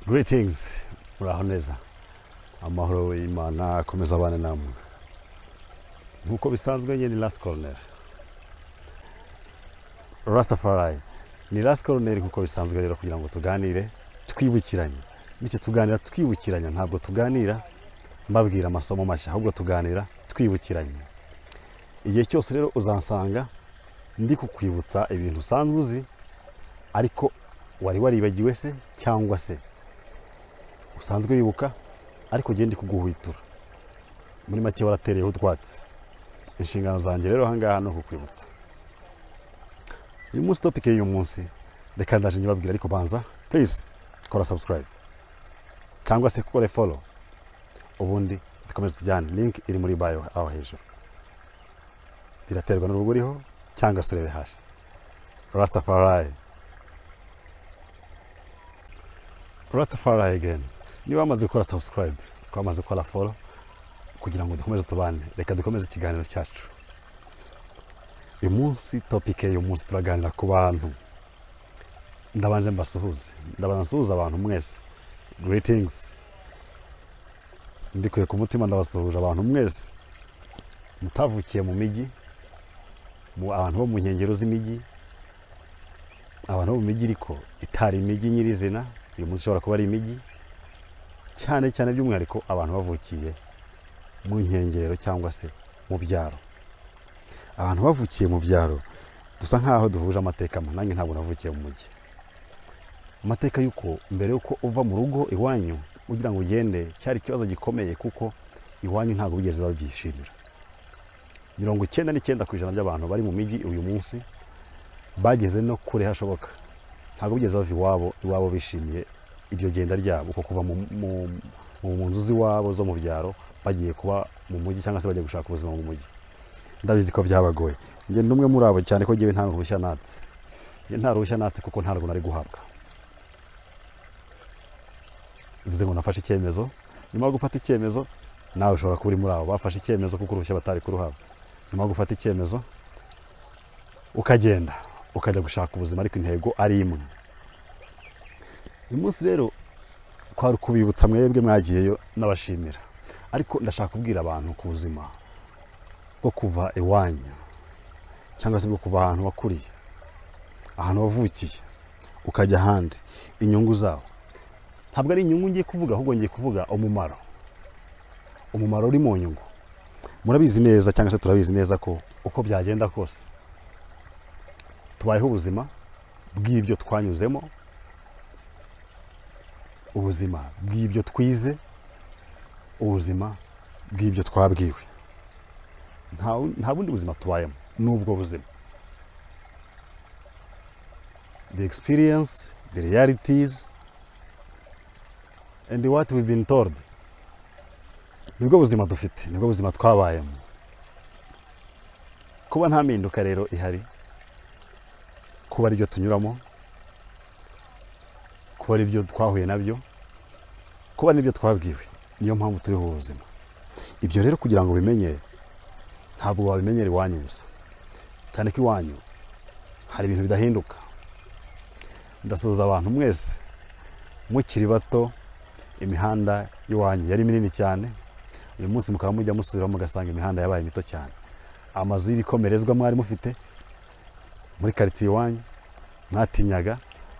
Greetings, muraho neza amahoro y'imana akomeza abana namwe nk'uko bisanzwe njye ni last corner rastafari ni last corner nk'uko bisanzwe rero kugira ngo tuganire twibukiranye bityo tuganira twibukiranya ntabwo tuganira mbabwira amasomo mashya ahubwo tuganira twibukiranye igihe cyose rero uzansanga ndi kukwibutsa ibintu usanzwe uzi ariko wari waribagiwe se cyangwa se usanzwe wibuka ariko ugenda kuguhwitura muri make waratereyeho utwatsi inshingano zanjye rero ahangaha ni ukukwibutsa uyu munsi topike y'uyu munsi reka ndaje nyibabwira ariko banza please kora subscribe cyangwa se kore follow ubundi dukomeze tujyane link iri muri bio aho hejuru biraterwa n'urugo uriho cyangwa se urebe hasi rastafari rastafari again niba wamaze gukora subscribe niba wamaze gukora follow kugira ngo dukomeze tubane reka dukomeze ikiganiro cyacu uyu munsi topike y'uyu munsi turaganira ku bantu ndabanze mbasuhuze ndabanza nsuhuza abantu mwese greetings mbikuye ku mutima ndabasuhuje abantu mwese mutavukiye mu mijyi mu- abantu bo mu nkengero z'imijyi abantu bo mu mijyi ariko itari imijyi nyirizina uyu munsi ishobora kuba ari imijyi cyane cyane by'umwihariko abantu bavukiye mu nkengero cyangwa se mu byaro abantu bavukiye mu byaro dusa nk'aho duhuje amateka mwe, nanjye ntabwo navukiye mu mujyi amateka y'uko mbere y'uko uva mu rugo iwanyu ugira ngo ugende cyari ikibazo gikomeye kuko iwanyu ntabwo bigeze babyishimira mirongo icyenda n'icyenda ku ijana by'abantu bari mu mijyi uyu munsi bageze no kure hashoboka ntabwo bigeze bava iwabo iwabo bishimiye iryo genda ryabo uko kuva mu, mu, mu, mu nzu z'iwabo zo mu byaro bagiye kuba mu mujyi cyangwa se bagiye gushaka ubuzima mu mujyi ndabizi ko byabagoye njye ni umwe muri abo cyane ko njyewe nta ruhushya natse njye nta ruhushya natse kuko ntabwo nari guhabwa bivuze ngo nafashe icyemezo nyuma yo gufata icyemezo nawe ushobora kuba uri muri abo bafashe icyemezo kuko uruhushya batari kuruhabwa nyuma yo gufata icyemezo ukagenda ukajya gushaka ubuzima ariko intego ari imwe uyu munsi rero kwari ukubibutsa mwebwe mwagiyeyo n'abashimira ariko ndashaka kubwira abantu ku buzima bwo kuva iwanyu cyangwa se bwo kuva ahantu wakuriye ahantu wavukiye ukajya ahandi inyungu zawo ntabwo ari inyungu ngiye kuvuga ahubwo ngiye kuvuga umumaro umumaro uri mu nyungu murabizi neza cyangwa se turabizi neza ko uko byagenda kose tubayeho ubuzima bw'ibyo twanyuzemo ubuzima bw'ibyo twize ubuzima bw'ibyo twabwiwe nta wu- nta bundi buzima tubayemo ni ubwo buzima the experience the realities and what we've been told nibwo buzima dufite nibwo buzima twabayemo kuba nta mpinduka rero ihari kuba aribyo tunyuramo kuba aribyo twahuye nabyo kuba n'ibyo twabwiwe niyo mpamvu turiho ubuzima ibyo rero kugira ngo ubimenye ntabwo wabimenyera iwanyu gusa cyane ko iwanyu hari ibintu bidahinduka ndasuhuza abantu mwese mukiri bato imihanda y'iwanyu yari minini cyane uyu munsi mukaba mujya musubiraho mugasanga imihanda yabaye mito cyane amazu y'ibikomerezwa mwari mufite muri karitsiye iwanyu mwatinyaga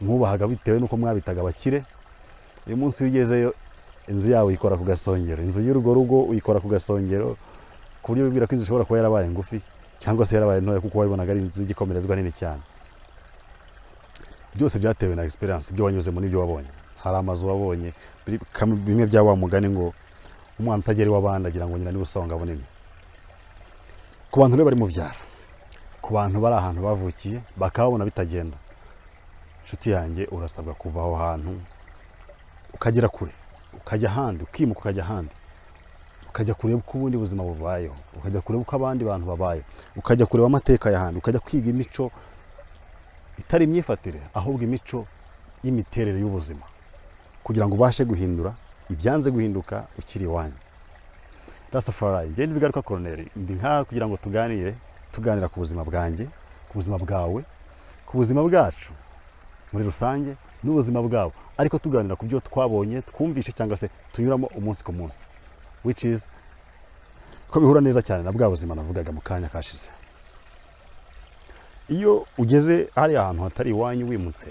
mwubahaga bitewe n'uko mwabitaga abakire uyu munsi iyo ugezeyo inzu yawe uyikora ku gasongero inzu y'urwo rugo uyikora ku gasongero ku buryo wibwira ko inzu ishobora kuba yarabaye ngufi cyangwa se yarabaye ntoya kuko wabibonaga ari inzu y'igikomerezwa nini cyane byose byatewe na experience ibyo wanyuzemo n'ibyo wabonye hari amazu wabonye biri- kamwe- bimwe bya wa mugani ngo umwana utagera iw'abandi agira ngo nyina niwe usonga bunini ku bantu rero bari mu byaro ku bantu bari ahantu bavukiye bakababona bitagenda inshuti yanjye urasabwa kuva aho hantu ukagera kure ukajya ahandi ukimuka ukajya ahandi ukajya kureba uko ubundi buzima bubayeho ukajya kureba uko abandi bantu babayeho ukajya kureba amateka y'ahandi ukajya kwiga imico itari imyifatire ahubwo imico y'imiterere y'ubuzima kugira ngo ubashe guhindura ibyanze guhinduka ukiri iwanyu rastafari njye ntibigaruka koroneri ndi nk'aha kugira ngo tuganire tuganira ku buzima bwanjye ku buzima bwawe ku buzima bwacu muri rusange n'ubuzima bwabo ariko tuganira ku byo twabonye twumvishe cyangwa se tunyuramo umunsi ku munsi which is ko bihura neza cyane na bwa buzima navugaga mu kanya kashize iyo ugeze hariya ahantu hatari iwanyu wimutse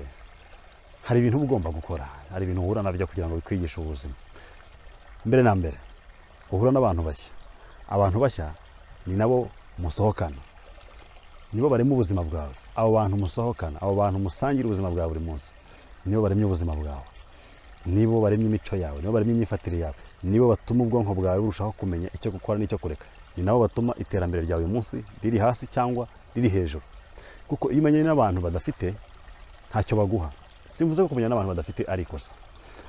hari ibintu uba ugomba gukora hari ibintu uhura nabyo kugira ngo bikwigishe ubuzima mbere na mbere uhura n'abantu bashya abantu bashya ni nabo musohokana nibo barema ubuzima bwawe abo bantu musohokana abo bantu musangira ubuzima bwa buri munsi nibo baremye ubuzima bwawe nibo baremye imico yawe nibo baremye imyifatire yawe nibo batuma ubwonko bwawe burushaho kumenya icyo gukora n'icyo kureka ni nabo batuma iterambere ryawe uyu munsi riri hasi cyangwa riri hejuru kuko iyo umenyanye n'abantu badafite ntacyo baguha simvuze ko kumenya n'abantu badafite ari ikosa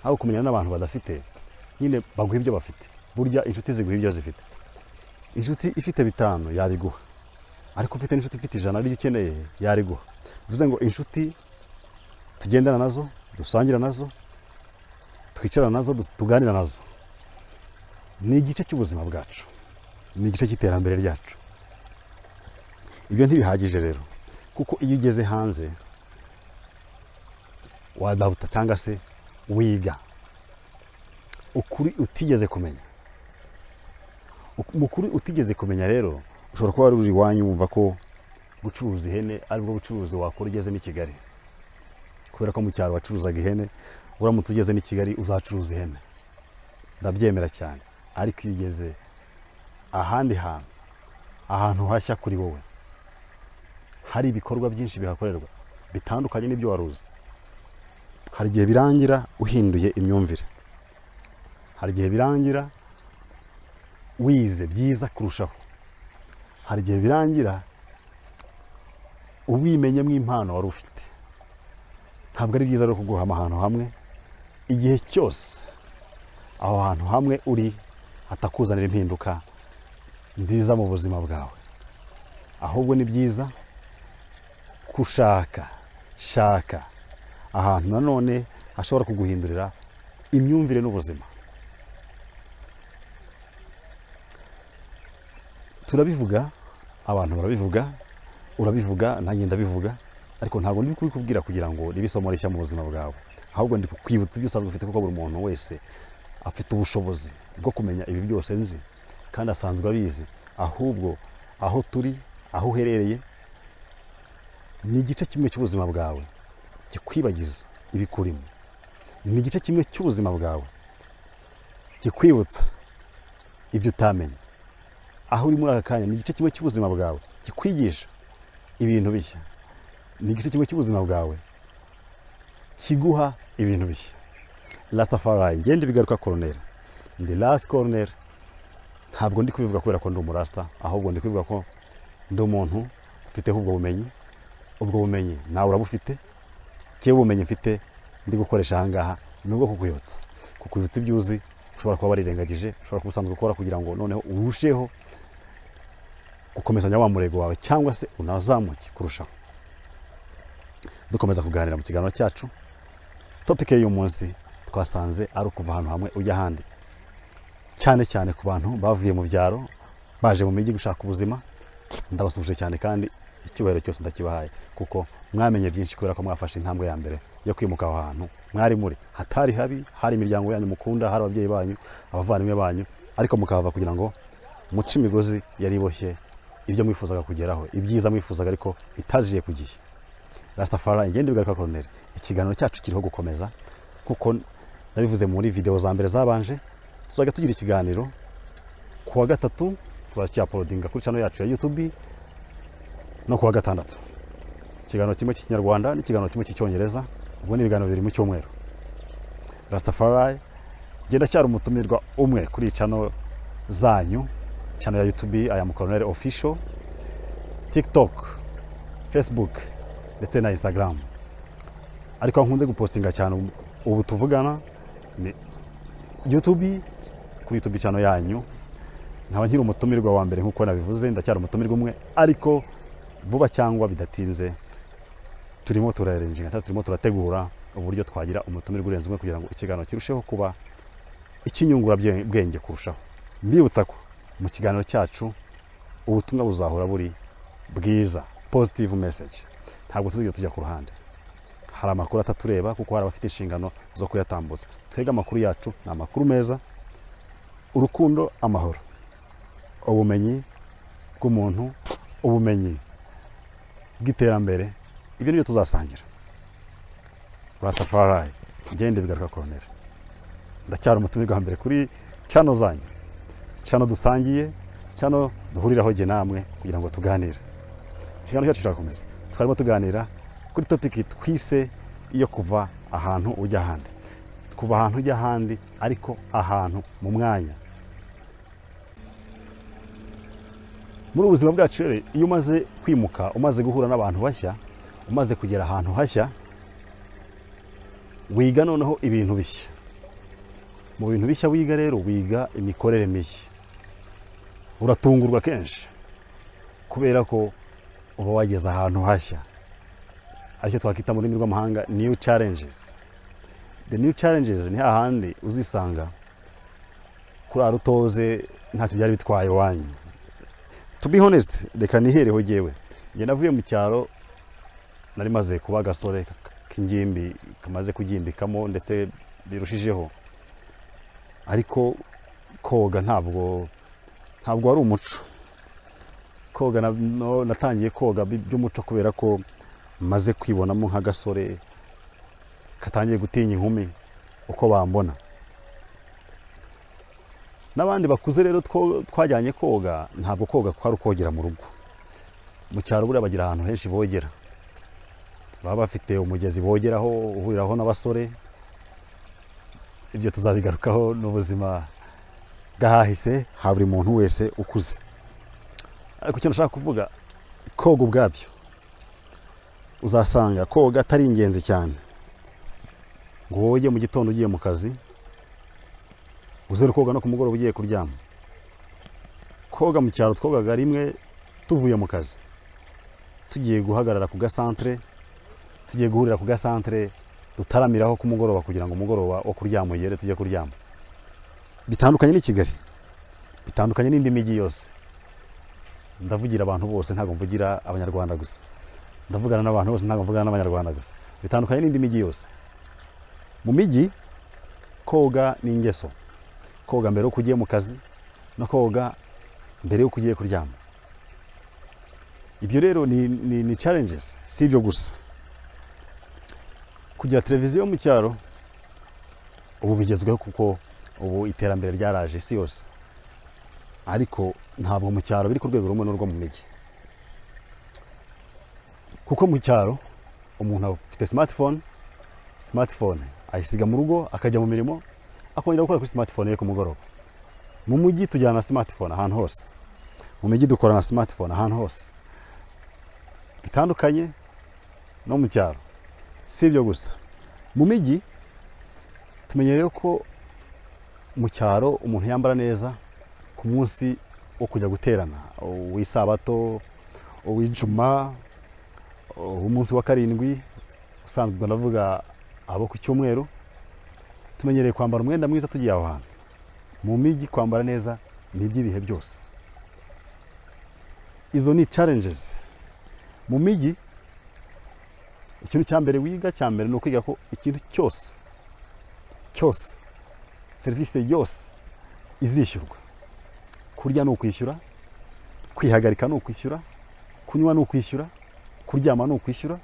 ahubwo kumenya n'abantu badafite nyine baguha ibyo bafite burya inshuti ziguha ibyo zifite inshuti ifite bitanu yabiguha ariko ufite n'inshuti ifite ijana ryo ukeneye yariguha bivuze ngo inshuti tugendana nazo dusangira nazo twicara nazo tuganira nazo ni igice cy'ubuzima bwacu ni igice cy'iterambere ryacu ibyo ntibihagije rero kuko iyo ugeze hanze wadahuta cyangwa se wiga ukuri utigeze kumenya umukuru utigeze kumenya rero ushobora kuba wari uri iwanyu wumva ko gucuruza ihene aribwo bucuruzi wakora ugeze n'i kigali kubera ko mu cyaro wacuruzaga ihene uramutse ugeze n'i kigali uzacuruza ihene ndabyemera cyane ariko iyo ugeze ahandi hantu ahantu hashya kuri wowe hari ibikorwa byinshi bihakorerwa bitandukanye n'ibyo wari uzi hari igihe birangira uhinduye imyumvire hari igihe birangira wize byiza kurushaho hari igihe birangira ubwimenyemo impano wari ufite ntabwo ari byiza rero kuguhama ahantu hamwe igihe cyose aho hantu hamwe uri hatakuzanira impinduka nziza mu buzima bwawe ahubwo ni byiza gushaka shaka ahantu nanone hashobora kuguhindurira imyumvire n'ubuzima turabivuga abantu barabivuga urabivuga nanjye ndabivuga ariko ntabwo ndi kubikubwira kugira ngo ribe isomo rishya mu buzima bwawe ahubwo ndi kukwibutsa ibyo usanzwe ufite kuko buri muntu wese afite ubushobozi bwo kumenya ibi byose nzi kandi asanzwe abizi ahubwo aho turi aho uherereye ni igice kimwe cy'ubuzima bwawe kikwibagiza ibikurimo ni igice kimwe cy'ubuzima bwawe kikwibutsa ibyo utamenya aho uri muri aka kanya ni igice kimwe cy'ubuzima bwawe kikwigisha ibintu bishya ni igice kimwe cy'ubuzima bwawe kiguha ibintu bishya rasitafari ngende bigaruka koroneri ndi rasi koroneri ntabwo ndi kubivuga kubera ko ndi umurasita ahubwo ndi kubivuga ko ndi umuntu ufiteho ubwo bumenyi ubwo bumenyi nawe urabufite yewe ubumenyi mfite ndi gukoresha aha ngaha ni ubwo kukwibutsa kukwibutsa ibyo uzi ushobora kuba warirengagije ushobora kuba usanzwe ukora kugira ngo noneho urusheho gukomezanya wa murego wawe cyangwa se unazamuke kurushaho dukomeza kuganira mu kiganiro cyacu topike y'uyu munsi twasanze ari ukuva ahantu hamwe ujya ahandi cyane cyane ku bantu bavuye mu byaro baje mu mijyi gushaka ubuzima ndabasuhuje cyane kandi icyubahiro cyose ndakibahaye kuko mwamenye byinshi kubera ko mwafashe intambwe ya mbere yo kwimuka aho hantu mwari muri hatari habi hari imiryango yanyu mukunda hari ababyeyi banyu abavandimwe banyu ariko mukahava kugira ngo muce imigozi yari iboshye ibyo mwifuzaga kugeraho ibyiza mwifuzaga ariko bitaziye ku gihe rasitafari igenda bigaruka koroneri ikiganiro cyacu kiriho gukomeza kuko nabivuze muri videwo za mbere zabanje tuzajya tugira ikiganiro ku wa gatatu tuzajya tuyaporodinga kuri cano yacu ya yutubi no ku wa gatandatu ikiganiro kimwe cy'ikinyarwanda n'ikiganiro kimwe cy'icyongereza ubwo ni ibiganiro bibiri mu cyumweru rasitafari genda cyari umutumirwa umwe kuri cano zanyu channel ya YouTube I am Colonel Official, TikTok, Facebook ndetse na Instagram. Ariko aho nkunze gupostinga cyane ubu tuvugana ni YouTube kuri YouTube channel yanyu. Nkaba nkiri umutumirwa wa mbere nk'uko nabivuze ndacyari umutumirwa umwe ariko vuba cyangwa bidatinze turimo turarenjinga cyangwa turimo turategura uburyo twagira umutumirwa urenze umwe kugira ngo ikiganiro kirusheho kuba ikinyungura bwenge kurushaho mbibutsa ko mu kiganiro cyacu ubutumwa buzahora buri bwiza positive message ntabwo tuzigera tujya ku ruhande hari amakuru atatureba kuko hari abafite inshingano zo kuyatambutsa twebwe amakuru yacu ni amakuru meza urukundo amahoro ubumenyi bw'umuntu ubumenyi bw'iterambere ibyo ni byo tuzasangira rasafari ngende bigaruka koroneri ndacyari umutumirwa wa mbere kuri cano zanyu cano dusangiye cano duhuriraho jye namwe kugira ngo tuganire ikiganiro cyacu kirakomeza twarimo tuganira kuri topiki twise iyo kuva ahantu ujya ahandi kuva ahantu ujya ahandi ariko ahantu mu mwanya muri ubu buzima bwacu rero iyo umaze kwimuka umaze guhura n'abantu bashya umaze kugera ahantu hashya wiga noneho ibintu bishya mu bintu bishya wiga rero wiga imikorere mishya uratungurwa kenshi kubera ko uba wageze ahantu hashya aricyo twakwita mu rurimi rw'amahanga new challenges the new challenges ni hahandi uzisanga kuri arutoze ntacyo byari bitwaye iwanyu to be honest reka nihereho jyewe njye navuye mu cyaro nari maze kuba agasore k'ingimbi kamaze kugimbikamo ndetse birushijeho ariko koga ntabwo ntabwo wari umuco koga natangiye koga by'umuco kubera ko maze kwibonamo nk'agasore katangiye gutinya inkumi uko bambona n'abandi bakuze rero twajyanye koga ntabwo koga kwari ukogera mu rugo mu cyaro buriya bagira ahantu henshi bogera baba bafite umugezi bogeraho uhuriraho n'abasore ibyo tuzabigarukaho n'ubuzima bw'ahahise ha buri muntu wese ukuze ariko icyo nashaka kuvuga koga ubwabyo uzasanga koga atari ingenzi cyane ngo wowe mu gitondo ugiye mu kazi uzere koga no ku mugoroba ugiye kuryama koga mu cyaro twogaga rimwe tuvuye mu kazi tugiye guhagarara ku gasantere tugiye guhurira ku gasantere dutaramiraho ku mugoroba kugira ngo umugoroba wo kuryama ugere tujye kuryama bitandukanye n'i kigali bitandukanye n'indi mijyi yose ndavugira abantu bose ntabwo mvugira abanyarwanda gusa ndavugana n'abantu bose ntabwo mvugana n'abanyarwanda gusa bitandukanye n'indi mijyi yose mu mijyi koga ni ingeso koga mbere y'uko ugiye mu kazi no koga mbere y'uko ugiye kuryama ibyo rero ni ni ni challenges si ibyo gusa kugira televiziyo mu cyaro ubu bigezweho kuko ubu iterambere ryaraje isi yose ariko ntabwo mu cyaro biri ku rwego rumwe n'urwo mu mijyi kuko mu cyaro umuntu afite smartphone smartphone ayisiga mu rugo akajya mu mirimo akongera gukora kuri smartphone ye ku mugoroba mu mujyi tujyana na smartphone ahantu hose mu mijyi dukora na smartphone ahantu hose bitandukanye no mu cyaro si ibyo gusa mu mijyi tumenyereye ko mu cyaro umuntu yambara neza ku munsi wo kujya guterana uw'isabato uw'ijuma umunsi wa karindwi usanzwe ndavuga abo ku cyumweru tumenyereye kwambara umwenda mwiza tugiye aho hantu mu mijyi kwambara neza ni iby'ibihe byose izo ni challenges mu mijyi ikintu cya mbere wiga cya mbere ni ukwiga ko ikintu cyose cyose serivisi yose izishyurwa kurya ni ukwishyura kwihagarika ni ukwishyura kunywa ni ukwishyura kuryama ni ukwishyura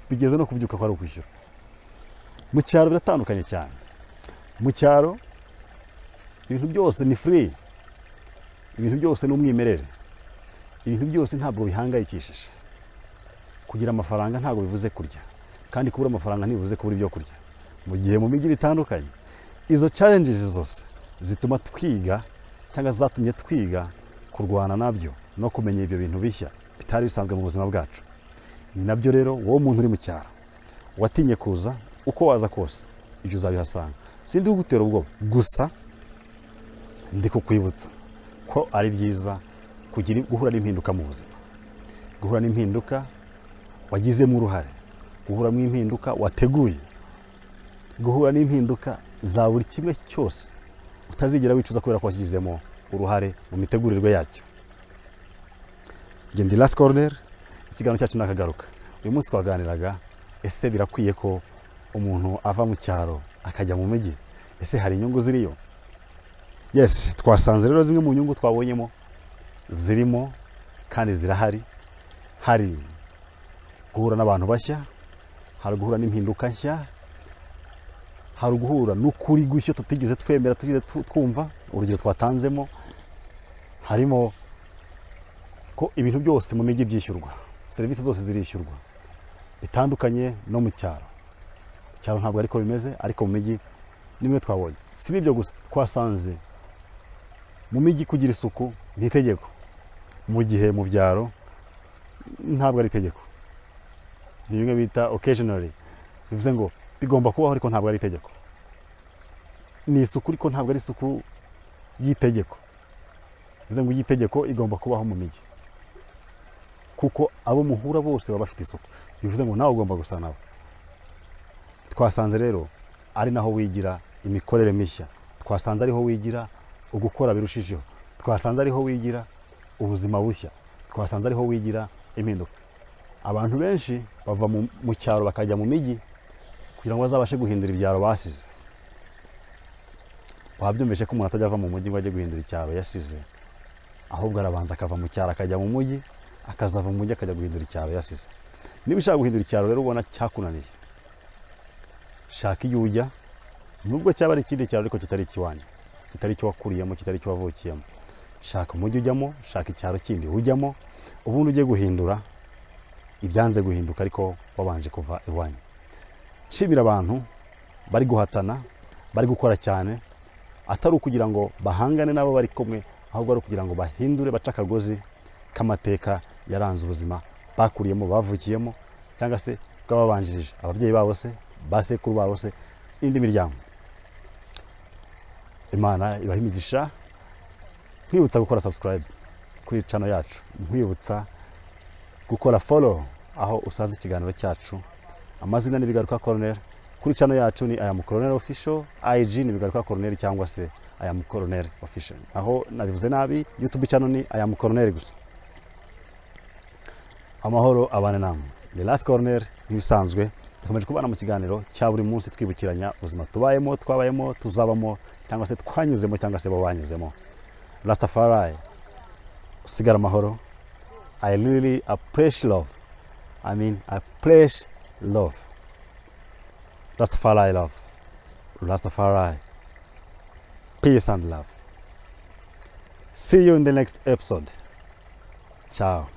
bigeze no kubyuka ko ari ukwishyura mu cyaro biratandukanye cyane mu cyaro ibintu byose ni furi ibintu byose ni umwimerere ibintu byose ntabwo bihangayikishije kugira amafaranga ntabwo bivuze kurya kandi kubura amafaranga ntibivuze kubura ibyo kurya mu gihe mu mijyi bitandukanye izo challenges zose zituma twiga cyangwa zatumye twiga kurwana nabyo no kumenya ibyo bintu bishya bitari bisanzwe mu buzima bwacu ni nabyo rero wowe umuntu uri mu cyaro watinye kuza uko waza kose ibyo uzabihasanga sindi kugutera ubwoba gusa ndi kukwibutsa ko ari byiza kugira guhura n'impinduka mu buzima guhura n'impinduka wagizemo uruhare guhura n'impinduka wateguye guhura n'impinduka za buri kimwe cyose utazigera wicuza kubera ko washyizemo uruhare mu mitegurirwe yacyo ngende last corner ikiganiro cyacu ni akagaruka uyu munsi twaganiraga ese birakwiye ko umuntu ava mu cyaro akajya mu mujyi ese hari inyungu ziriyo yesi twasanze rero zimwe mu nyungu twabonyemo zirimo kandi zirahari hari guhura n'abantu bashya hari guhura n'impinduka nshya hari uguhura n'ukuri gushya tutigeze twemera tutigeze tu- twumva urugero twatanzemo harimo ko ibintu byose mu mijyi byishyurwa serivisi zose zirishyurwa bitandukanye no mu cyaro mu cyaro ntabwo ariko bimeze ariko mu mijyi nimwe twabonye si n'ibyo gusa twasanze mu mijyi kugira isuku ni itegeko mu gihe mu byaro ntabwo ari itegeko ni bimwe bita occasionally bivuze ngo bigomba kubaho ariko ntabwo ari itegeko ni isuku ariko ntabwo ari isuku y'itegeko bivuze ngo y'itegeko igomba kubaho mu mijyi kuko abo muhura bose baba bafite isuku bivuze ngo nawe ugomba gusa nabo twasanze rero ari naho wigira imikorere mishya twasanze ariho wigira ugukora birushijeho twasanze ariho wigira ubuzima bushya twasanze ariho wigira impinduka abantu benshi bava mu, mu cyaro bakajya mu mijyi kugira ngo bazabashe guhindura ibyaro basize wabyumvise ko umuntu atajya ava mu mujyi ngo ajye guhindura icyaro yasize ahubwo arabanza akava mu cyaro akajya mu mujyi akazava mu mujyi akajya guhindura icyaro yasize niba ushaka guhindura icyaro rero ubona cyakunaniye shaka iyo ujya nubwo cyaba ari ikindi cyaro ariko kitari ikiwanyu kitari icyo wakuriyemo kitari icyo wavukiyemo shaka umujyi ujyamo shaka icyaro kindi ujyamo ubundi ujye guhindura ibyanze guhinduka ariko wabanje kuva iwanyu shimira abantu bari guhatana bari gukora cyane atari ukugira ngo bahangane n'abo bari kumwe ahubwo ari ukugira ngo bahindure bace akagozi k'amateka yaranze ubuzima bakuriyemo bavukiyemo cyangwa se bw'ababanjirije ababyeyi babo se ba sekuru babo se n'indi miryango imana ibaha imigisha nkwibutsa gukora subscribe kuri cano yacu nkwibutsa gukora follow aho usanze ikiganiro cyacu amazina ni bigaruka koroneri kuri cano yacu ni aya mukoroneri official ig ni bigaruka koroneri cyangwa se aya mukoroneri official aho nabivuze nabi youtube cano ni aya mukoroneri gusa amahoro abane namwe ni last corner nk'ibisanzwe dukomeje kubana mu kiganiro cya buri munsi twibukiranya ubuzima tubayemo twabayemo tuzabamo cyangwa se twanyuzemo cyangwa se bo banyuzemo rastafari usigara amahoro i really appreciate love i mean appreciate love rastafari love rastafari peace and love see you in the next episode ciao